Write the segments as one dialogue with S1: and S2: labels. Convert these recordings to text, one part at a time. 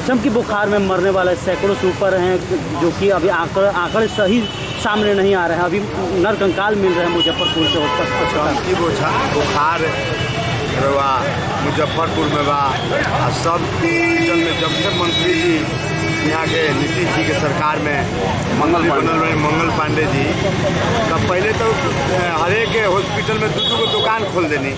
S1: चमकी बुखार में मरने वाले सैकड़ों से ऊपर हैं जो कि अभी आंकड़े आंकड़े सही सामने नहीं आ रहे हैं अभी नरकंकाल मिल रहे हैं मुजफ्फरपुर से अस्पताल
S2: चमकी बोझा बुखार रवा मुजफ्फरपुर में बा आ सब हॉस्पिटल में जब से मंत्री जी यहाँ के नीतीश जी के सरकार में मंगल बनल रहे मंगल पांडे जी तब पहले तो अ, हरेक हॉस्पिटल में दू दू गो दुकान खोल देनी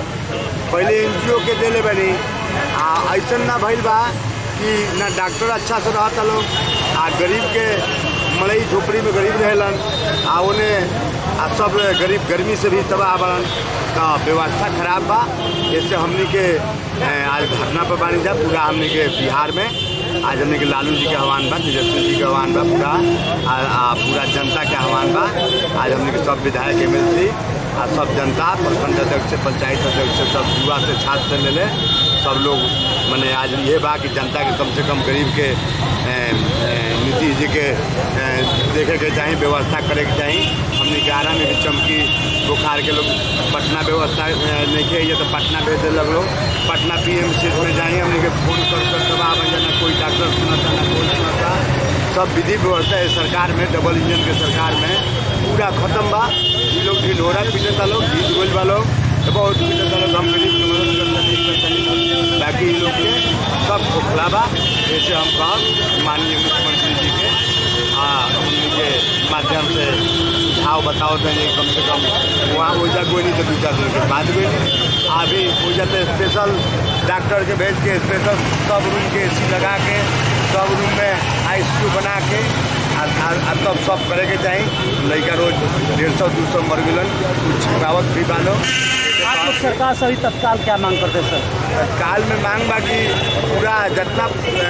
S2: पहले एन के देले बनी आ ऐसन ना भइल बा कि ना डॉक्टर अच्छा से रहता लोग आ गरीब के मड़ई झोपड़ी में गरीब रहेलन आ उन्हें आ सब गरीब गर्मी से भी तबाह बड़न तो व्यवस्था खराब बा जैसे हमनी के ए, आज धरना पर बानी जा पूरा हमनी के बिहार में आज हमनी के लालू जी के आह्वान बा तेजस्वी जी के आह्वान बा पूरा आ, आ पूरा जनता के आह्वान बा आज हमनी के सब विधायक एम आ सब जनता प्रखंड अध्यक्ष पंचायत अध्यक्ष सब युवा से छात्र से मिले सब लोग मने आज ये बा कि जनता के कम से कम गरीब के ए, ए, नीतीश जी के ए, देखे के चाही व्यवस्था करे के चाही हमने ग्यारह में भी चमकी बुखार के लोग पटना व्यवस्था ए, नहीं है तो पटना भेज दे लोग पटना पी एम सी में जाए हमने के फोन कर कर दबा बन जाना कोई डॉक्टर सुनता ना कोई सुनता सब विधि व्यवस्था है सरकार में डबल इंजन के सरकार में पूरा खत्म बा ये लोग ढिढोरा पीटता लोग गीत गोल बा लोग तो बहुत पीटता लोग हम गरीब के मदद करता नहीं करता नहीं बाकी ये लोग के सब खोखला बा जैसे हम कहब माननीय मुख्यमंत्री जी के हाँ उनके माध्यम से सुझाव बताओ देंगे कम से कम वहाँ ओजा कोई नहीं तो दू चार दिन के बाद कोई नहीं अभी ओजा तो स्पेशल डॉक्टर के भेज के स्पेशल सब रूम के ए लगा के सब रूम में आई बना के आ- आ- आ तब सब करे के चाही लड़का रोज डेढ़ सौ दू सौ मर गलन कुछ छिपावत भी बालो
S1: आप लोग सरकार से अभी तत्काल क्या मांग करते हैं सर
S2: काल में मांग बा कि पूरा जितना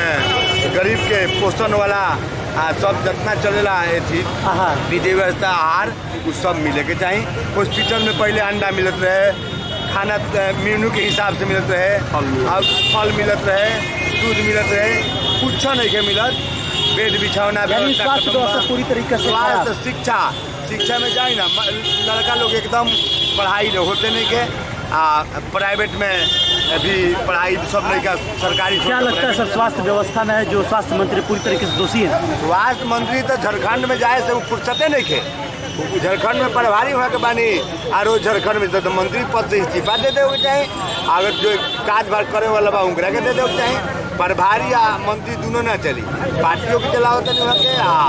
S2: अ, गरीब के पोषण वाला आ सब जितना चलेला एथी
S1: आहार
S2: विधि व्यवस्था आहार उ सब मिले के चाही हॉस्पिटल में पहले अंडा मिलत रहे खाना अ, मेनू के हिसाब से मिलत रहे अब फल मिलत रहे दूध मिलत रहे कुछ नहीं के मिलत बेड बिछौना
S1: यानी
S2: व्यवस्था
S1: स्वास्थ्य
S2: खत्म बा।
S1: व्यवस्था पूरी तरीके से खराब।
S2: स्वास्थ्य शिक्षा शिक्षा में जाए ना म- लड़का लोग एकदम पढ़ाई नहीं होते नहीं के आ प्राइवेट में भी पढ़ाई सब नहीं का सरकारी
S1: क्या लगता है सर स्वास्थ्य व्यवस्था में जो स्वास्थ्य मंत्री पूरी तरीके से दोषी है
S2: स्वास्थ्य मंत्री तो झारखंड में जाए से वो फुर्सते नहीं खे वो झारखंड में प्रभारी हुआ के बानी और वो झारखंड में तो मंत्री पद से इस्तीफा दे देवे चाहे अगर जो काज बार करे वाला बा उनकरा के दे देवे चाहे प्रभारी आ मंत्री दोनों ना चली पार्टियों के चलाओ तनी वहाँ के आ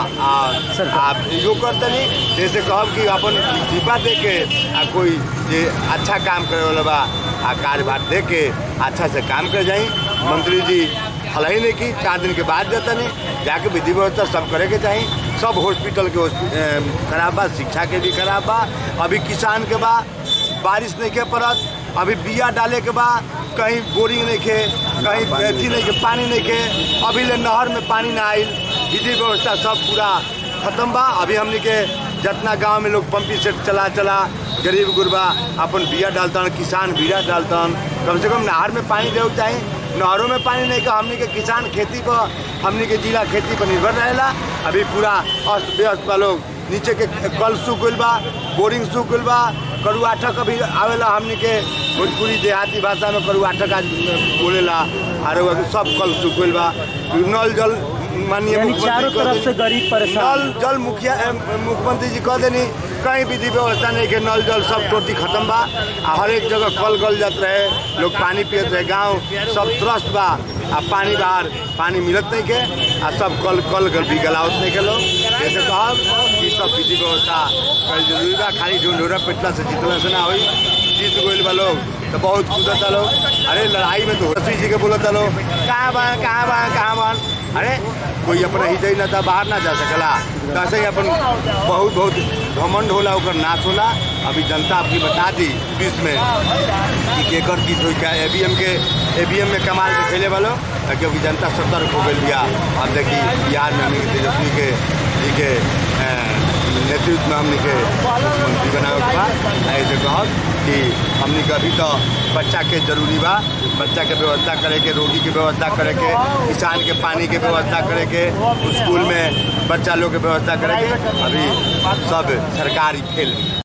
S2: आ आ यो कर तनी जैसे कहब कि अपन इस्तीफा दे के आ कोई जे अच्छा काम करे वाला बा आ कार्यभार दे के अच्छा से काम कर जाई मंत्री जी हलाई नहीं की चार दिन के बाद जाता नहीं जाके विधि व्यवस्था सब करे के चाही सब हॉस्पिटल के हॉस्पि- अम, खराब बा शिक्षा के भी खराब बा अभी किसान के बा बारिश नहीं के पड़त अभी बिया डाले के बा कहीं बोरिंग नहीं के कहीं अथी नहीं के पानी नहीं के अभी ले नहर में पानी ना आइल विधि व्यवस्था सब पूरा खत्म बा अभी हमने के जितना गांव में लोग पंपी सेट चला चला गरीब गुरबा अपन बिया डालतन किसान बिया डालतन कम से कम नहर में पानी देवे के चाही नहरों में पानी नहीं का हमनी के किसान खेती पर हमनी के जिला खेती पर निर्भर रहेला अभी पूरा अस्त व्यस्त बा लोग नीचे के कल सूख गइल बा बोरिंग सूख गइल बा करुआ ठक अभी आवेला हमनी के भोजपुरी देहाती भाषा में करुआ ठक आज बोलेला और सब कल सूख गइल बा नल जल माननीय
S1: यानी
S2: मुख्यमंत्री
S1: चारों
S2: कह
S1: तरफ
S2: देनी-
S1: से गरीब परेशान
S2: नल जल मुखिया अ, मुख्यमंत्री जी कह देनी कहीं विधि व्यवस्था नहीं के नल जल सब टोटी खत्म बा आ हर एक जगह कल गल जात रहे लोग पानी पियत रहे गांव सब त्रस्त बा आ पानी बाहर पानी मिलत नहीं के आ सब कल कल गल भी गलावत नहीं के लोग जैसे कहब कि सब विधि व्यवस्था कल जरूरी बा खाली ढूंढोरा पिटला से जितला से ना होई जीत गइल बा लोग तो बहुत कूदता लोग अरे लड़ाई में तो होशी जी के बोलता लोग कहाँ बा कहाँ बा कहाँ बा अरे कोई अपना हिजई ना था बाहर ना जा सकला तो ऐसे ही अपन बहुत बहुत घमंड होला ओकर नाश होला अभी जनता आपकी बता दी बीच में कि केकर की कोई क्या एबीएम के एबीएम में कमाल के खेले वालों क्योंकि जनता सतर्क हो गई बिया अब देखी बिहार में हमने तेजस्वी के जी के अ, नेतृत्व में हमने के मुख्यमंत्री बनावे के बा ऐसे कहब कि हमने के अभी तो बच्चा के जरूरी बा बच्चा के व्यवस्था करे के रोगी के व्यवस्था करे के किसान के पानी के व्यवस्था करे के स्कूल में बच्चा लोग के व्यवस्था करे के अभी सब सरकारी खेल